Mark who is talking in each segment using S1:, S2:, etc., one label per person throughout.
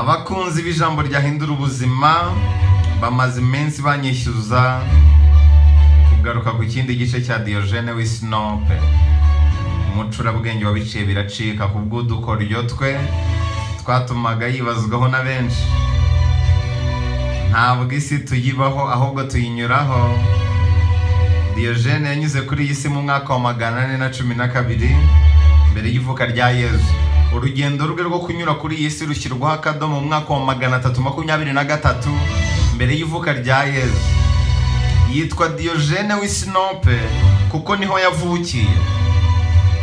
S1: abakunzi b'ijambo ryahindura ubuzima bamaze iminsi banyishyuza kugaruka ku kindi gice cya diyogene w'isinope umucurabwenge wabiciye biracika ku bw'udukoryo twe twatumaga yibazwaho na benshi ntabwo isi tuyibaho ahubwo tuyinyuraho diyogene yanyuze kuri iyi si mu mwaka wa magana ane na cumi na kabiri mbere y'ivuka rya yezu urugendo rwe rwo kunyura kuri iyi si rushyirwaho akadomo mu mwaka wa magana atatu makumyabiri na gatatu mbere y'ivuka rya yezu yitwa diyogene w'isinope kuko niho yavukiye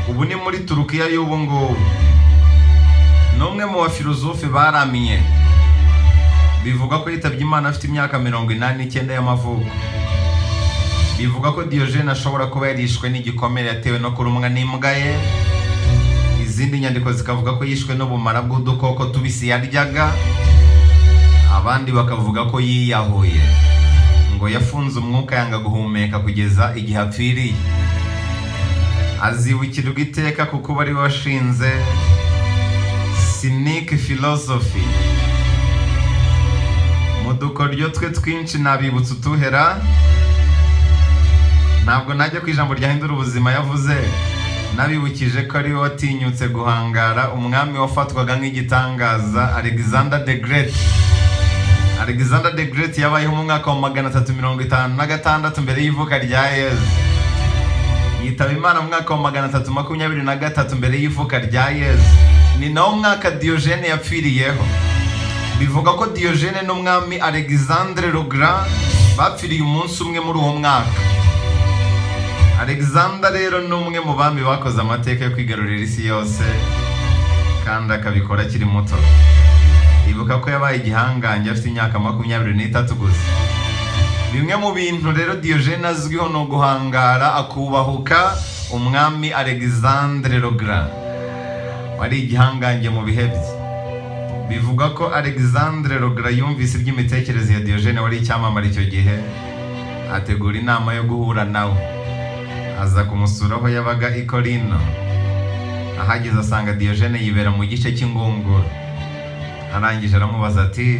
S1: ubu ni muri turukiya y'ubu ngubu ni umwe mu bafilozofe baramye bivuga ko yitabye imana afite imyaka mirongo inani n'icyenda y'amavuko bivuga ko diyogene ashobora kuba yarishwe n'igikomere yatewe no kurumwa n'imbwa ye izindi nyandiko zikavuga ko yishwe n'ubumara bw'udukoko tubisi yaryaga abandi bakavuga ko yiyahuye ngo yafunze umwuka yanga guhumeka kugeza igihe apfiriye azibukirwa iteka kuko bari washinze sinike philosophy mu dukoryo twe twinshi nabibutsa utuhera ntabwo najya ku ijambo ryahindura ubuzima yavuze nabibukije ko ari we watinyutse guhangara umwami wafatwaga nk'igitangaza alexander the great alexander the great yabayeho mu mwaka wa magana atatu mirongo itanu na gatandatu mbere y'ivuka rya yezu yitaba imana mu mwaka wa magana atatu makumyabiri na gatatu mbere y'ivuka rya yezu ni nawo mwaka diyogene yapfiriyeho bivuga ko diyogene n'umwami alexandre rogra bapfiriye umunsi umwe muri uwo mwaka alexander rero ni umwe mu bami bakoze amateka yo kwigarurira isi yose kandi akabikora akiri muto ibuka ko yabaye igihangange afite imyaka makumyabiri n'itatu gusa bimwe mu bintu rero diyogene azwiho ni uguhangara akubahuka umwami alexandre rogra wari igihangange mu bihe bye bivuga ko alexandre rogra yumvise iby'imitekerereze ya diyogene wari icyamamare icyo gihe ategura inama yo guhura nawe aza kumusura aho yabaga i korino ahageze asanga diyogene yibera mu gice cy'ingunguru arangije aramubaza ati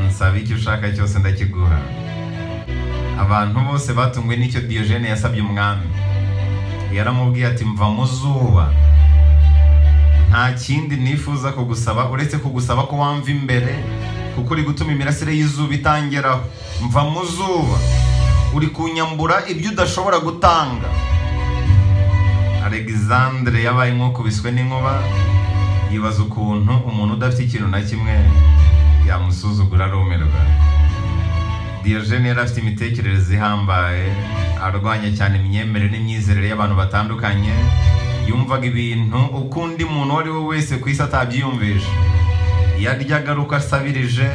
S1: nsaba icyo ushaka cyose ndakigura abantu bose batunguwe n'icyo diyogene yasabye umwami yaramubwiye ati mva mu zuba nta kindi nifuza kugusaba uretse kugusaba ko wamva imbere kuko uri gutuma imirasire y'izuba itangeraho mva mu zuba uri kunyambura ibyo udashobora gutanga alexandre yabaye nk'ukubiswe n'inkuba yibaza ukuntu umuntu udafite ikintu na kimwe yamusuzugura arumirwa diyogene yari afite imitekerereze ihambaye arwanya cyane imyemerere n'imyizerere y'abantu batandukanye yumvaga ibintu uko undi muntu uwo ari we wese ku isi atabyiyumvisha yaryaga ari uko asabirije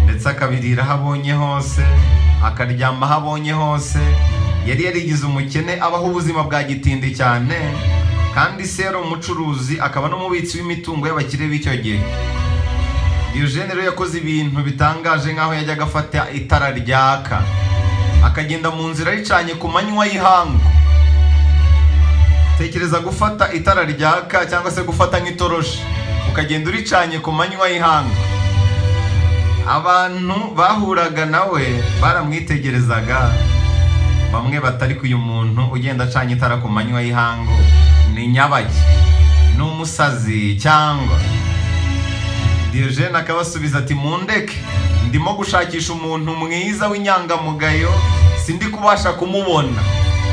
S1: ndetse akabirira aho abonye hose akaryama aho abonye hose yari yarigize umukene abaho ubuzima bwa gitindi cyane kandi se yari umucuruzi akaba n'umubitsi w'imitungo y'abakire b'icyo gihe diyogene rero yakoze ibintu bitangaje nk'aho yajyaga afata itara ryaka akagenda mu nzira ricanye ku manywa y'ihangu tekereza gufata itara ryaka cyangwa se gufata nk'itoroshi ukagenda uricanye ku manywa y'ihangu abantu bahuraga nawe baramwitegerezaga bamwe batari ko uyu muntu ugenda acanye itara ku manywa y'ihangu ni nyabaki ni umusazi cyangwa diyogene akabasubiza ati mundeke ndimo gushakisha umuntu mwiza w'inyangamugayo sindi kubasha kumubona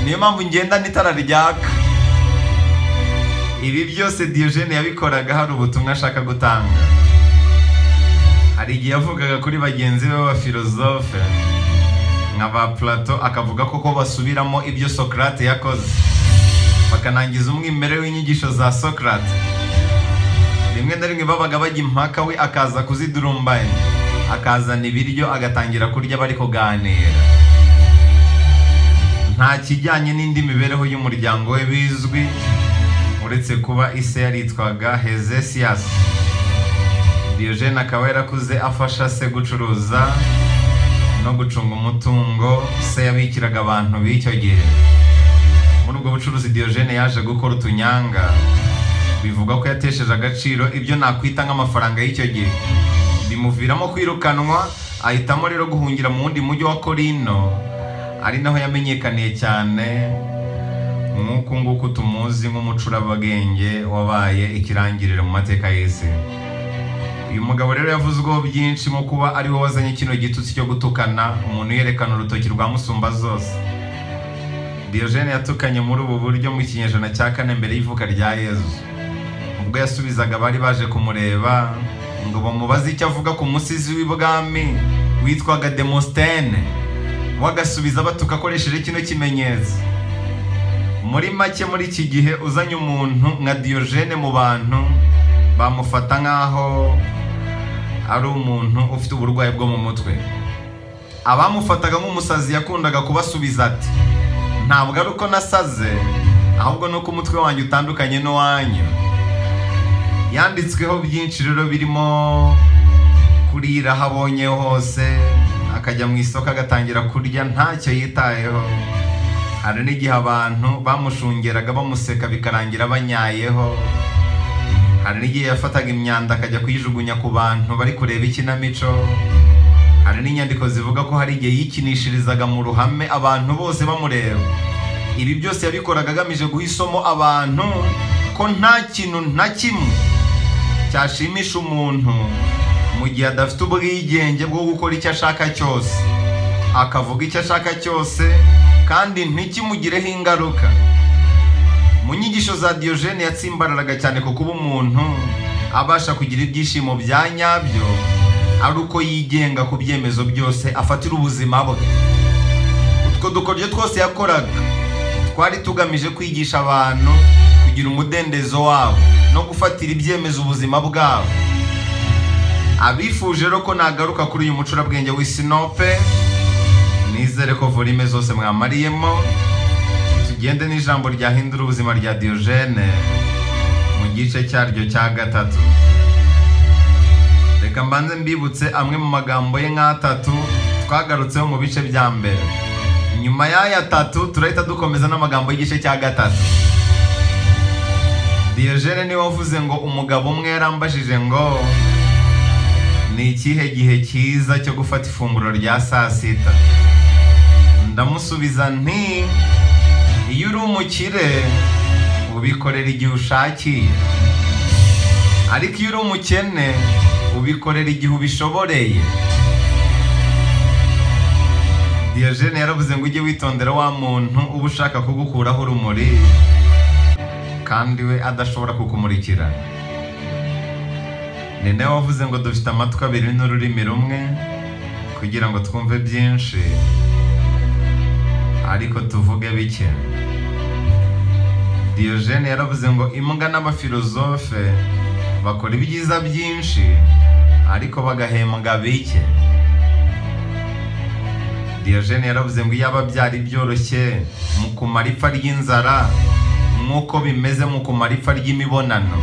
S1: niyo mpamvu ngenda n'itara ryaka ibi byose diyogene yabikoraga hari ubutumwa ashaka gutanga hari igihe yavugaga kuri bagenzi be b'abafilozofe nka ba plato akavuga ko ko basubiramo ibyo sokarate yakoze bakanangiza umwimerere w'inyigisho za sokarate rimwe na rimwe babaga bajya impaka we akaza kuzidurumbanya akazana ibiryo agatangira kurya bari kuganira nta kijyanye n'indi mibereho y'umuryango we bizwi uretse kuba ise yaritwaga hezesiyasi diyogene akaba yarakuze afasha se gucuruza no gucunga umutungo se yabikiraga abantu b'icyo gihe muri ubwo bucuruzi diyogene yaje gukora utunyanga bivugwa ko yatesheje agaciro ibyo nakwita nk'amafaranga y'icyo gihe bimuviramo kwirukanwa ahitamo rero guhungira mu wundi mujyi wa korino ari naho yamenyekaniye cyane nk'uku nguku tumuzi nk'umucurabagenge wabaye ikirangirire mu mateka y'isi uyu mugabo rero yavuze ubwo byinshi nko kuba ari we wazanye kino gitutsi cyo gutukana umuntu yerekana urutoki rwa musumba zose Diogene yatukanye muri ubu buryo mu kinyejana cya kane mbere y'ivuka rya Yezu ubwo yasubizaga abari baje kumureba ngo bamubaze icyo avuga ku musizi w'ibwami witwaga demositene wagasubiza batuka akoresheje kino kimenyetso muri make muri iki gihe uzanye umuntu nka Diogene mu bantu bamufata nk'aho ari umuntu ufite uburwayi bwo mu mutwe abamufataga nk'umusazi yakundaga kubasubiza ati ntabwo ari uko nasaze ahubwo ni uko umutwe wanjye utandukanye n'uwanyu yanditsweho byinshi rero birimo kurira aho abonye hose akajya mu isoko agatangira kurya ntacyo yitayeho hari n'igihe abantu bamushungeraga bamuseka bikarangira banyayeho hari n'igihe yafataga imyanda akajya kuyijugunya ku bantu bari kureba ikinamico hari n'inyandiko zivuga ko hari igihe yikinishirizaga mu ruhame abantu bose bamureba ibi byose yabikoraga agamije guha isomo abantu ko nta kintu na kimwe cyashimisha umuntu mu gihe adafite ubwigenge bwo gukora icyo ashaka cyose akavuga icyo ashaka cyose kandi ntikimugireho ingaruka mu nyigisho za Diogene yatsimbararaga cyane ku kuba umuntu abasha kugira ibyishimo bya nyabyo ari uko yigenga ku byemezo byose afatira ubuzima bwe utwo dukoryo twose yakoraga twari tugamije kwigisha abantu kugira umudendezo wabo no gufatira ibyemezo ubuzima bwabo abifuje rero ko nagaruka kuri uyu mucurabwenge w'isinope nizere ko volime zose mwamariyemo tugende n'ijambo ryahindura ubuzima rya Diogene mu gice cyaryo cya gatatu reka mbanze mbibutse amwe mu magambo ye nk'atatu twagarutseho mu bice bya mbere nyuma y'aya atatu turahita dukomeza n'amagambo y'igice cya gatatu Diogene niwe wavuze ngo umugabo umwe yarambajije ngo ni ikihe gihe cyiza cyo gufata ifunguro rya saa sita ndamusubiza nti iyo uri umukire ubikorera igihe ushakiye ariko iyo uri umukene ubikorera igihe ubishoboreye Diogene yaravuze ngo ujye witondera wa muntu uba ushaka kugukuraho urumuri kandi we adashobora kukumurikira ni nawe wavuze ngo dufite amatwi abiri n'ururimi rumwe kugira ngo twumve byinshi ariko tuvuge bike Diogene yaravuze ngo imbwa n'abafilozofe bakora ibyiza byinshi ariko bagahembwa bike Diogene yaravuze ngo iyaba byari byoroshye mu kumara ipfa ry'inzara nk'uko bimeze mu kumara ipfa ry'imibonano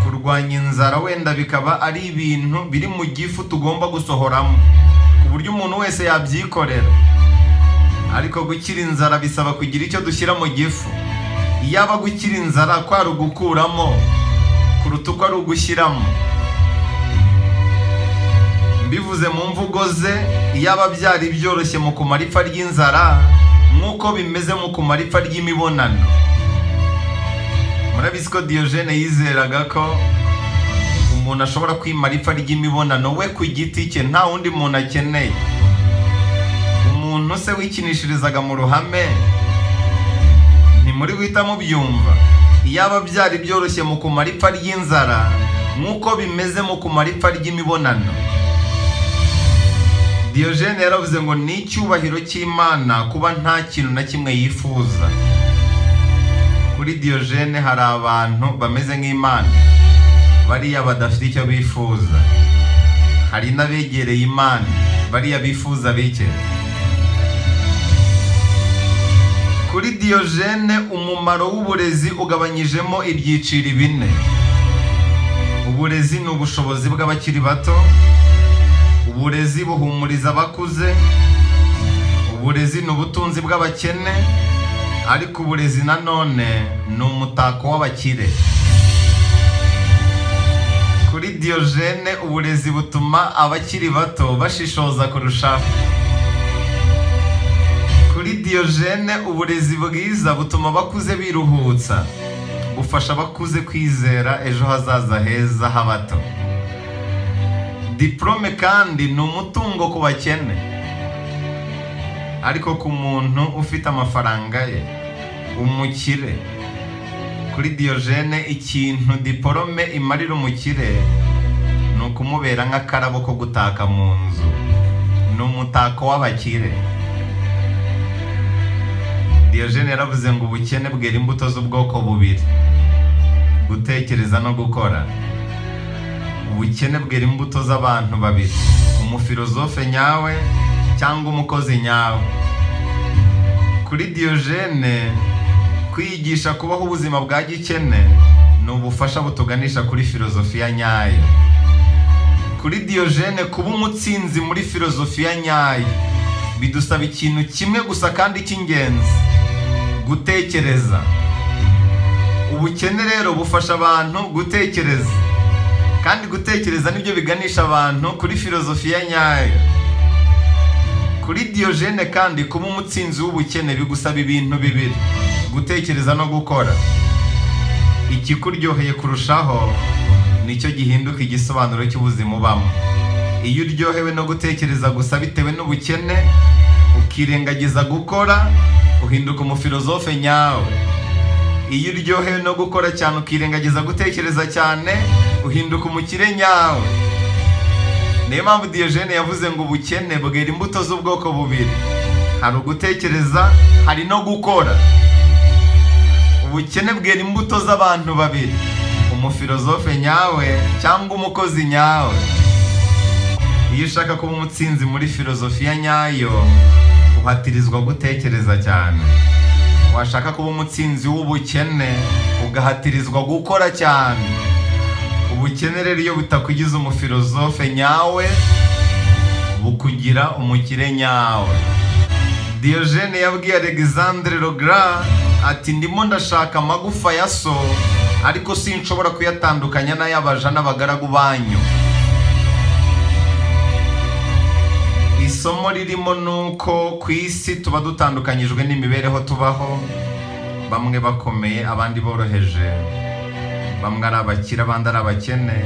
S1: kurwanya inzara wenda bikaba ari ibintu biri mu gifu tugomba gusohoramo ku buryo umuntu wese yabyikorera ariko gukira inzara bisaba kugira icyo dushyira mu gifu iyaba gukira inzara kwari ugukuramo kuruta uko ari ugushyiramo mbivuze mu mvugo ze iyaba byari byoroshye mu kumara ipfa ry'inzara nk'uko bimeze mu kumara ipfa ry'imibonano murabizi ko Diogene yizeraga ko umuntu ashobora kwimara ipfa ry'imibonano we ku giti cye nta wundi muntu akeneye umuntu se wikinishirizaga mu ruhame ntimuri guhita mubyumva iyaba byari byoroshye mu kumara ipfa ry'inzara nk'uko bimeze mu kumara ipfa ry'imibonano Diogene yaravuze ngo ni icyubahiro cy'imana kuba nta kintu na kimwe yifuza kuri Diogene hari abantu bameze nk'imana bariya badafite icyo bifuza hari n'abegereye imana bariya bifuza bike kuri Diogene umumaro w'uburezi ugabanyijemo ibyiciro bine uburezi ni ubushobozi bw'abakiri bato uburezi buhumuriza abakuze uburezi ni ubutunzi bw'abakene ariko uburezi nanone ni umutako w'abakire diyogene uburezi butuma abakiri bato bashishoza kurushaho kuri diyogene uburezi bwiza butuma abakuze biruhutsa bufasha abakuze kwizera ejo hazaza heza h'abato diporome kandi ni umutungo ku bakene ariko ku muntu ufite amafaranga ye umukire kuri diyogene ikintu diporome imarira umukire ni ukumubera nk'akarabo ko gutaka mu nzu ni umutako w'abakire diyogene yaravuze ngo ubukene bwera imbuto z'ubwoko bubiri gutekereza no gukora ubukene bwera imbuto z'abantu babiri umufilozofe nyawe cyangwa umukozi nyawe kuri diyogene kwiyigisha kubaho ubuzima bwa gikene ni ubufasha butuganisha kuri filozofiya nyayo kuri diyogene kuba umutsinzi muri filozofiya nyayo bidusaba ikintu kimwe gusa kandi cy'ingenzi gutekereza ubukene rero bufasha abantu gutekereza kandi gutekereza nibyo biganisha abantu kuri filozofiya nyayo kuri diyogene kandi kuba umutsinzi w'ubukene bigusaba ibintu bibiri gutekereza no gukora ikikuryoheye kurushaho nicyo gihinduka igisobanuro cy'ubuzima ubamo iyo uryohewe no gutekereza gusa bitewe n'ubukene ukirengagiza gukora uhinduka umufilozofe nyawe iyo uryohewe no gukora cyane ukirengagiza gutekereza cyane uhinduka umukire nyawe niyo mpamvu diyogene yavuze ngo ubukene bwera imbuto z'ubwoko bubiri hari ugutekereza hari no gukora ubukene bwera imbuto z'abantu babiri umufilozofe nyawe cyangwa umukozi nyawe iyo ushaka kuba umutsinzi muri filozofiya nyayo uhatirizwa gutekereza cyane washaka kuba umutsinzi w'ubukene ugahatirizwa gukora cyane ubukene rero iyo butakugize umufilozofe nyawe bukugira umukire nyawe diyogene yabwiye alexandre rogra ati ndimo ndashaka amagufa ya so ariko sinshobora kuyatandukanya n'ay'abaja n'abagaragu banyu isomo ririmo ni uko ku isi tuba dutandukanyijwe n'imibereho tubaho bamwe bakomeye abandi boroheje bamwe ari abakire abandi ari abakene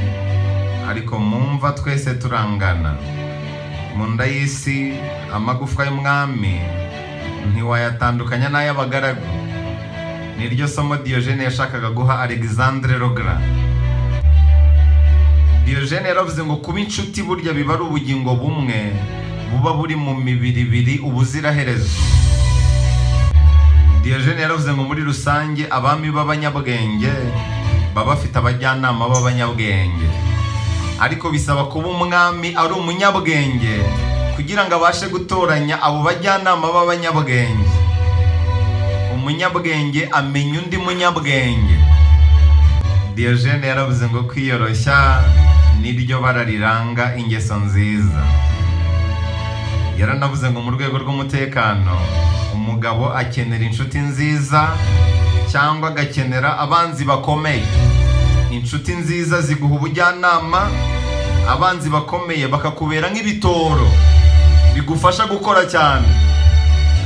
S1: ariko mumva twese turangana mu nda y'isi amagufwa y'umwami ntiwayatandukanya n'ay'abagaragu ni ryo somo diyogene yashakaga guha alexandre rogra diyogene yaravuze ngo kuba inshuti burya biba ari ubugingo bumwe buba buri mu mibiri ibiri ubuziraherezo diyogene yaravuze ngo muri rusange abami b'abanyabwenge baba bafite abajyanama b'abanyabwenge ariko bisaba kuba umwami ari umunyabwenge kugira ngo abashe gutoranya abo bajyanama b'abanyabwenge umunyabwenge amenya undi munyabwenge diyogene yaravuze ngo kwiyoroshya niryo bara riranga ingeso nziza yaranavuze ngo mu rwego rw'umutekano umugabo akenera inshuti nziza cyangwa agakenera abanzi bakomeye inshuti nziza ziguha ubujyanama abanzi bakomeye bakakubera nk'ibitoro bigufasha gukora cyane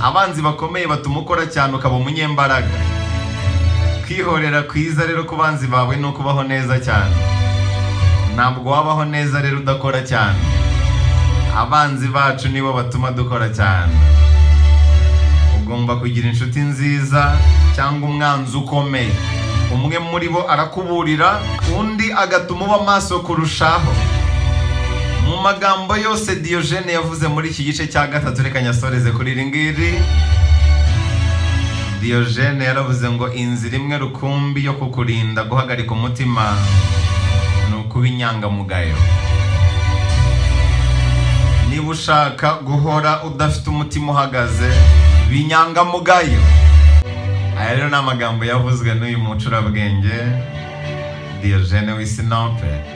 S1: abanzi bakomeye batuma ukora cyane ukaba umunyembaraga kwihorera kwiza rero ku banzi bawe ni ukubaho neza cyane ntabwo wabaho neza rero udakora cyane abanzi bacu nibo batuma dukora cyane ugomba kugira inshuti nziza cyangwa umwanzi ukomeye umwe muri bo arakuburira undi agatuma uba maso kurushaho mu magambo yose diyogene yavuze muri iki gice cya gatatu reka nyasoreze kuri iri ngiri diyogene yaravuze ngo inzira imwe rukumbi yo kukurinda guhagarika umutima ni ukuba inyangamugayo niba ushaka guhora udafite umutima uhagaze binyangamugayo aya rero ni amagambo yavuzwe n'uyu mucurabwenge diyogene w'isinope